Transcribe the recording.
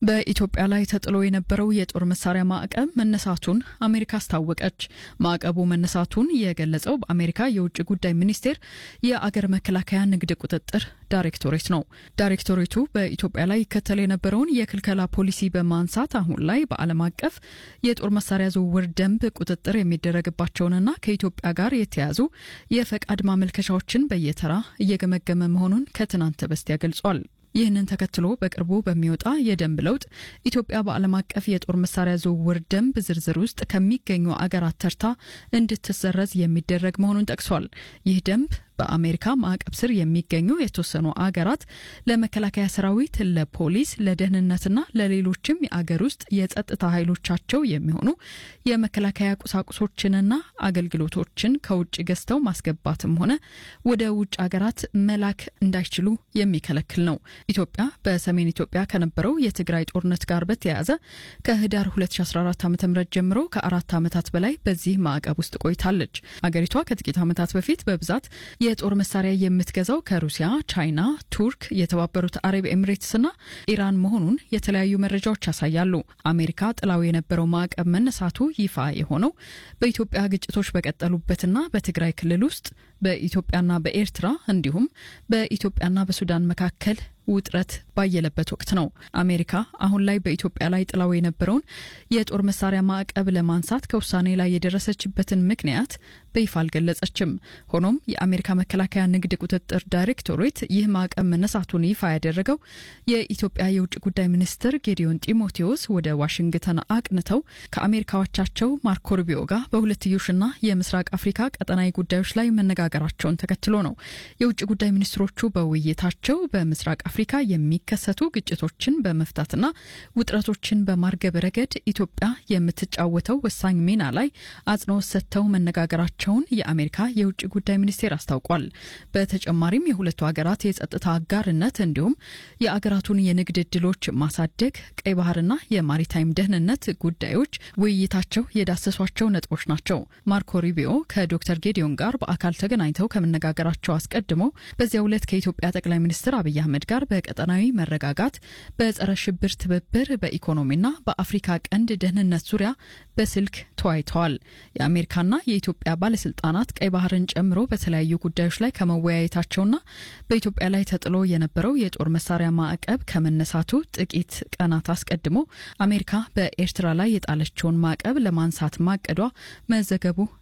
በኢትዮጵያ ላይ ተጥሎ የነበረው የጦር መሳሪያ ማዕቀብ መነሳቱን አሜሪካ አስታወቀች። ማዕቀቡ መነሳቱን የገለጸው በአሜሪካ የውጭ ጉዳይ ሚኒስቴር የአገር መከላከያ ንግድ ቁጥጥር ዳይሬክቶሬት ነው። ዳይሬክቶሬቱ በኢትዮጵያ ላይ ይከተል የነበረውን የክልከላ ፖሊሲ በማንሳት አሁን ላይ በዓለም አቀፍ የጦር መሳሪያ ዝውውር ደንብ ቁጥጥር የሚደረግባቸውንና ከኢትዮጵያ ጋር የተያዙ የፈቃድ ማመልከቻዎችን በየተራ እየገመገመ መሆኑን ከትናንት በስቲያ ገልጿል። ይህንን ተከትሎ በቅርቡ በሚወጣ የደንብ ለውጥ ኢትዮጵያ በዓለም አቀፍ የጦር መሳሪያ ዝውውር ደንብ ዝርዝር ውስጥ ከሚገኙ አገራት ተርታ እንድትሰረዝ የሚደረግ መሆኑን ጠቅሷል። ይህ ደንብ በአሜሪካ ማዕቀብ ስር የሚገኙ የተወሰኑ አገራት ለመከላከያ ሰራዊት፣ ለፖሊስ፣ ለደህንነትና ለሌሎችም የአገር ውስጥ የጸጥታ ኃይሎቻቸው የሚሆኑ የመከላከያ ቁሳቁሶችንና አገልግሎቶችን ከውጭ ገዝተው ማስገባትም ሆነ ወደ ውጭ አገራት መላክ እንዳይችሉ የሚከለክል ነው። ኢትዮጵያ በሰሜን ኢትዮጵያ ከነበረው የትግራይ ጦርነት ጋር በተያያዘ ከህዳር 2014 ዓ ም ጀምሮ ከአራት ዓመታት በላይ በዚህ ማዕቀብ ውስጥ ቆይታለች። አገሪቷ ከጥቂት ዓመታት በፊት በብዛት የጦር መሳሪያ የምትገዛው ከሩሲያ፣ ቻይና፣ ቱርክ፣ የተባበሩት አረብ ኤምሬትስና ኢራን መሆኑን የተለያዩ መረጃዎች ያሳያሉ። አሜሪካ ጥላው የነበረው ማዕቀብ መነሳቱ ይፋ የሆነው በኢትዮጵያ ግጭቶች በቀጠሉበትና በትግራይ ክልል ውስጥ በኢትዮጵያና በኤርትራ እንዲሁም በኢትዮጵያና በሱዳን መካከል ውጥረት ባየለበት ወቅት ነው። አሜሪካ አሁን ላይ በኢትዮጵያ ላይ ጥላው የነበረውን የጦር መሳሪያ ማዕቀብ ለማንሳት ከውሳኔ ላይ የደረሰችበትን ምክንያት በይፋ አልገለጸችም። ሆኖም የአሜሪካ መከላከያ ንግድ ቁጥጥር ዳይሬክቶሬት ይህ ማዕቀብ መነሳቱን ይፋ ያደረገው የኢትዮጵያ የውጭ ጉዳይ ሚኒስትር ጌዲዮን ጢሞቴዎስ ወደ ዋሽንግተን አቅንተው ከአሜሪካዎቻቸው ማርኮ ሩቢዮ ጋር በሁለትዮሽና የምስራቅ አፍሪካ ቀጠናዊ ጉዳዮች ላይ መነጋገራቸውን ተከትሎ ነው። የውጭ ጉዳይ ሚኒስትሮቹ በውይይታቸው በምስራቅ አፍሪካ የሚከሰቱ ግጭቶችን በመፍታትና ውጥረቶችን በማርገብ ረገድ ኢትዮጵያ የምትጫወተው ወሳኝ ሚና ላይ አጽንኦት ሰጥተው መነጋገራቸውን የአሜሪካ የውጭ ጉዳይ ሚኒስቴር አስታውቋል። በተጨማሪም የሁለቱ ሀገራት የጸጥታ አጋርነት እንዲሁም የአገራቱን የንግድ እድሎች ማሳደግ፣ ቀይ ባህርና የማሪታይም ደህንነት ጉዳዮች ውይይታቸው የዳሰሷቸው ነጥቦች ናቸው። ማርኮ ሩቢዮ ከዶክተር ጌዲዮን ጋር በአካል ተገናኝተው ከመነጋገራቸው አስቀድሞ በዚያው ዕለት ከኢትዮጵያ ጠቅላይ ሚኒስትር አብይ አህመድ ጋር በቀጠናዊ መረጋጋት፣ በጸረ ሽብር ትብብር፣ በኢኮኖሚና በአፍሪካ ቀንድ ደህንነት ዙሪያ በስልክ ተወያይተዋል። የአሜሪካና የኢትዮጵያ ባለስልጣናት ቀይ ባህርን ጨምሮ በተለያዩ ጉዳዮች ላይ ከመወያየታቸውና በኢትዮጵያ ላይ ተጥሎ የነበረው የጦር መሳሪያ ማዕቀብ ከመነሳቱ ጥቂት ቀናት አስቀድሞ አሜሪካ በኤርትራ ላይ የጣለችውን ማዕቀብ ለማንሳት ማቀዷ መዘገቡ